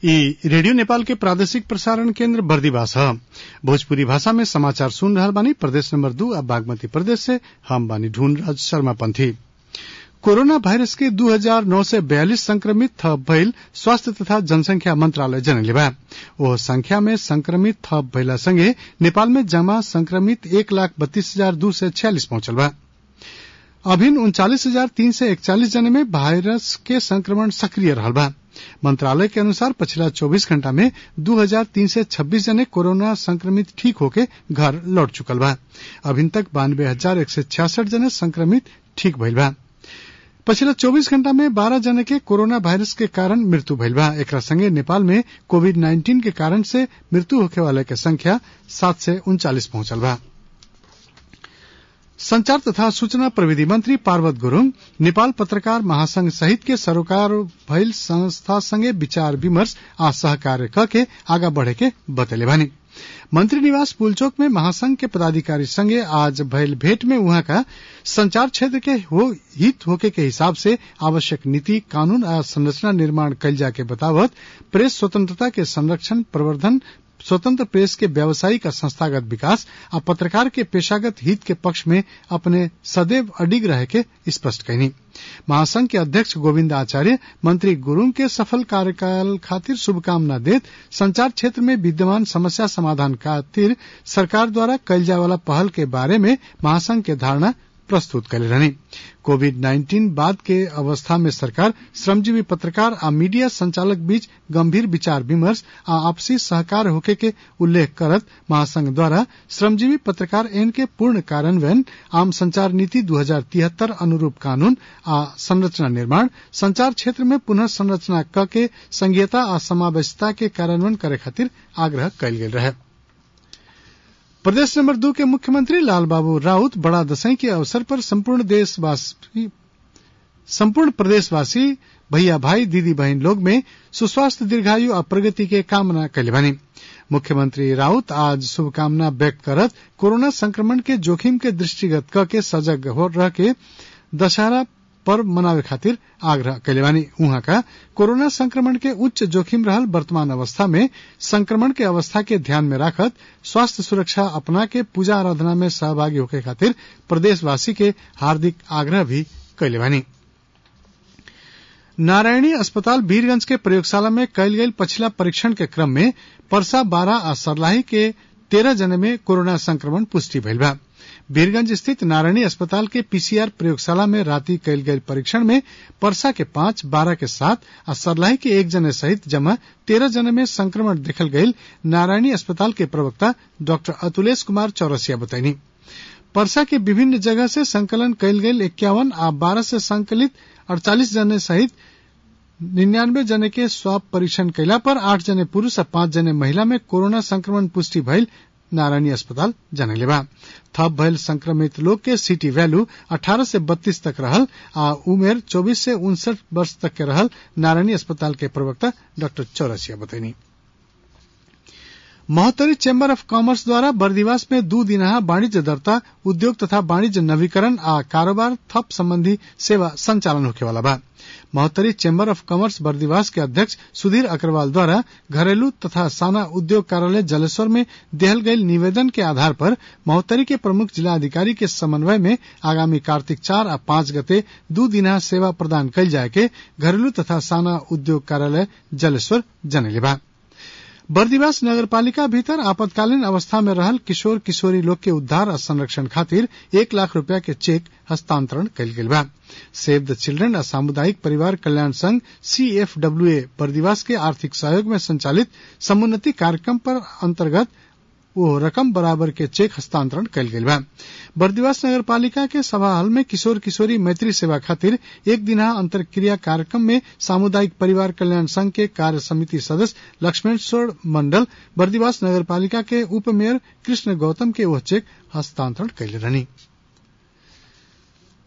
ई रेडियो नेपाल के प्रादेशिक प्रसारण केन्द्र बर्दिवास ह भोजपुरी भाषा में समाचार सुन रहल बानी प्रदेश नंबर दू आ बागमती प्रदेश से हम बानी ढूंढ राज शर्मा पंथी कोरोना वायरस के दू हजार नौ सय बयालिस संक्रमित थप भइल स्वास्थ्य तथा जनसंख्या मंत्रालय जनले बा ओ संख्या में संक्रमित थप भइला संगे नेपाल में जमा संक्रमित एक लाख बत्तीस हजार दू सय छियालिस पहुंचल बा अभिन उनचालीस हजार तीन सय इकचालीस जने में वायरस के संक्रमण सक्रिय रहल बा मंत्रालय के अनुसार पिछला 24 घंटा में दू हजार तीन सय छब्बीस जने कोरोना संक्रमित ठीक होके घर लौट चुकल बा अभिन तक बानवे हजार एक सय छियासठ जने संक्रमित ठीक भइल बा पिछला 24 घंटा में 12 जने के कोरोना वायरस के कारण मृत्यु भइल बा एकरा संगे नेपाल में कोविड नाइन्टीन के कारण से मृत्यु होखे वाले के संख्या सात सय उनचालीस पहुंचल बा संचार तथा सूचना प्रविधि मंत्री पार्वत गुरूङ नेपाल पत्रकार महासंघ सहित के सरोकार भइल संस्था संगे विचार विमर्श आ सहकार्य कके आगा बढ़े के बतैले बानी मंत्री निवास पुलचोक में महासंघ के पदाधिकारी संगे आज भइल भेंट में उहाँ का संचार क्षेत्र के हो हित होके के हिसाब से आवश्यक नीति कानून आ संरचना निर्माण कइल जाके बतावत प्रेस स्वतंत्रता के संरक्षण प्रवर्धन स्वतंत्र प्रेस के व्यावसायिक और संस्थागत विकास आ पत्रकार के पेशागत हित के पक्ष में अपने सदैव अडिग रहे के स्पष्ट कैनी महासंघ के अध्यक्ष गोविंद आचार्य मंत्री गुरूङ के सफल कार्यकाल खातिर शुभकामना देत संचार क्षेत्र में विद्यमान समस्या समाधान खातिर सरकार द्वारा कइल जाए वाला पहल के बारे में महासंघ के धारणा प्रस्तुत कैले रहनी कोविड नाइन्टीन बाद के अवस्था में सरकार श्रमजीवी पत्रकार आ मीडिया संचालक बीच गंभीर विचार विमर्श आ आपसी सहकार होके के उल्लेख करत महासंघ द्वारा श्रमजीवी पत्रकार एन के पूर्ण कार्यान्वयन आम संचार नीति दू हजार तिहत्तर अनुरूप कानून आ संरचना निर्माण संचार क्षेत्र में पुनः संरचना क के संघीयता आ समावेशिता के कार्यान्वयन करे खातिर आग्रह कयल गेल रहे प्रदेश नंबर दो के मुख्यमंत्री लालबाबू राउत बड़ा दशई के अवसर पर संपूर्ण देशवासी संपूर्ण प्रदेशवासी भैया भाई दीदी बहन लोग में सुस्वास्थ्य दीर्घायु और प्रगति के कामना कैले बनी मुख्यमंत्री राउत आज शुभकामना व्यक्त करत कोरोना संक्रमण के जोखिम के दृष्टिगत क के सजग हो रह के दशहरा पर्व मनावे खातिर आग्रह कैले बानी उहाँ का कोरोना संक्रमण के उच्च जोखिम रहल वर्तमान अवस्था में संक्रमण के अवस्था के ध्यान में राखत स्वास्थ्य सुरक्षा अपना के पूजा आराधना में सहभागी होके खातिर प्रदेशवासी के हार्दिक आग्रह भी कैले बानी नारायणी अस्पताल वीरगंज के प्रयोगशाला में कयल गेल पछिला परीक्षण के क्रम में परसा बारह आ सरलाही के तेरह जने में कोरोना संक्रमण पुष्टि भइल बा वीरगंज स्थित नारायणी अस्पताल के पीसीआर प्रयोगशाला में राति कयल गयल परीक्षण में परसा के पांच बारह के सात आ सरलाही के एक जने सहित जमा तेरह जने में संक्रमण देखल गयल नारायणी अस्पताल के प्रवक्ता डॉक्टर अतुलेश कुमार चौरसिया बताईनी परसा के विभिन्न जगह से संकलन कयल गयल इक्यावन आ बारह से संकलित अड़तालीस जने सहित निन्यानवे जने के स्वाब परीक्षण कैला पर आठ जने पुरुष आ पांच जने महिला में कोरोना संक्रमण पुष्टि भइल नारायणी अस्पताल जनले बा थप भइल संक्रमित लोग के सिटी वैल्यू 18 से 32 तक रहल आ उमेर 24 से उनसठ वर्ष तक के रहल नारायणी अस्पताल के प्रवक्ता डॉक्टर चौरसिया बतैनी महोत्तरी चेम्बर ऑफ कॉमर्स द्वारा बर्दिवास में दू दिनहा वाणिज्य दरता उद्योग तथा वाणिज्य नवीकरण आ कारोबार थप संबंधी सेवा संचालन होखे वाला बा Mahottari chamber of commerce Bardibas के अध्यक्ष सुधीर अग्रवाल द्वारा घरेलू तथा साना उद्योग कार्यालय जलेश्वर में देहल गयल निवेदन के आधार पर महोत्तरी के प्रमुख जिला अधिकारी के समन्वय में आगामी कार्तिक चार आ पांच गते दू दिनहा सेवा प्रदान कयल जाय के घरेलू तथा साना उद्योग कार्यालय जलेश्वर जनले बा बर्दिवास नगरपालिका भीतर आपातकालीन अवस्था में रहल किशोर किशोरी लोग के उद्धार और संरक्षण खातिर एक लाख रुपया के चेक हस्तांतरण कयल गेल बा सेव द चिल्ड्रन आ सामुदायिक परिवार कल्याण संघ सीएफडब्ल्यूए बर्दिवास के आर्थिक सहयोग में संचालित समुन्नति कार्यक्रम पर अंतर्गत वो रकम बराबर के चेक हस्तांतरण कयल गेल बा बर्दिवास नगर पालिका के सभा हॉल में किशोर किशोरी मैत्री सेवा खातिर एक दिना अंतरक्रिया कार्यक्रम में सामुदायिक परिवार कल्याण संघ के कार्य समिति सदस्य लक्ष्मणेश्वर मंडल बर्दिवास नगर पालिका के उप मेयर कृष्ण गौतम के वह चेक हस्तांतरण कैले रहनी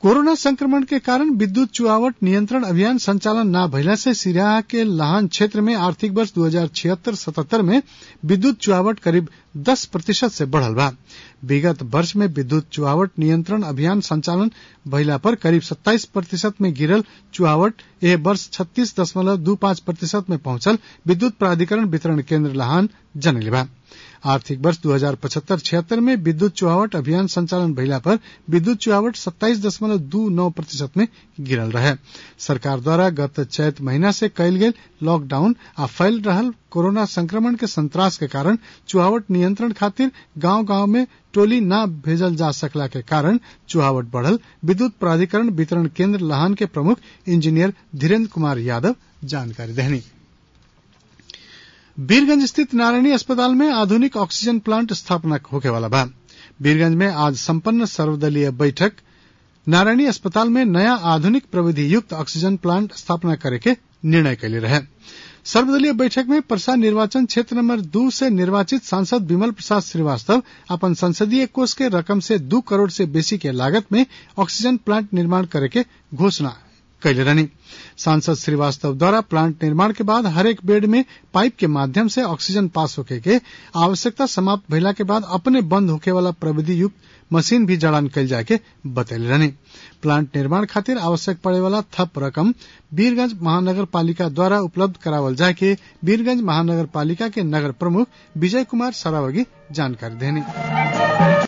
कोरोना संक्रमण के कारण विद्युत चुहावट नियंत्रण अभियान संचालन न भइला से सिराहा के लाहन क्षेत्र में आर्थिक वर्ष दू हजार छिहत्तर सतहत्तर में विद्युत चुहावट करीब दस प्रतिशत से बढ़ल बा विगत वर्ष में विद्युत चुहावट नियंत्रण अभियान संचालन भइला पर करीब सत्ताईस प्रतिशत में गिरल चुहावट एह वर्ष छत्तीस दशमलव दू पांच प्रतिशत में पहुंचल विद्युत प्राधिकरण वितरण केंद्र लाहन जनले बा आर्थिक वर्ष दू हजार पचहत्तर छिहत्तर में विद्युत चुहावट अभियान संचालन भइला पर विद्युत चुहावट सत्ताईस दशमलव दू नौ प्रतिशत में गिरल रहे सरकार द्वारा गत चैत महीना से कयल गेल लॉकडाउन आ फैल रहल कोरोना संक्रमण के संत्रास के कारण चुहावट नियंत्रण खातिर गांव गांव में टोली न भेजल जा सकला के कारण चुहावट बढ़ल विद्युत प्राधिकरण वितरण केंद्र लाहन के प्रमुख इंजीनियर धीरेन्द्र कुमार यादव जानकारी देहनी वीरगंज स्थित नारायणी अस्पताल में आधुनिक ऑक्सीजन प्लांट स्थापना होके वाला बा वीरगंज में आज संपन्न सर्वदलीय बैठक नारायणी अस्पताल में नया आधुनिक प्रविधि युक्त ऑक्सीजन प्लांट स्थापना करे के निर्णय कैले रहे सर्वदलीय बैठक में परसा निर्वाचन क्षेत्र नंबर दू से निर्वाचित सांसद विमल प्रसाद श्रीवास्तव अपन संसदीय कोष के रकम से दू करोड़ से बेसी के लागत में ऑक्सीजन प्लांट निर्माण करे के घोषणा कैले रहनी सांसद श्रीवास्तव द्वारा प्लांट निर्माण के बाद हरेक बेड में पाइप के माध्यम से ऑक्सीजन पास होके के आवश्यकता समाप्त भइला के बाद अपने बंद होके वाला प्रविधि युक्त मशीन भी जड़ान कैल जाए के बतैले रहनी प्लांट निर्माण खातिर आवश्यक पड़े वाला थप रकम वीरगंज महानगर पालिका द्वारा उपलब्ध करावल जाए के वीरगंज महानगर पालिका के नगर प्रमुख विजय कुमार सरावगी जानकारी देनी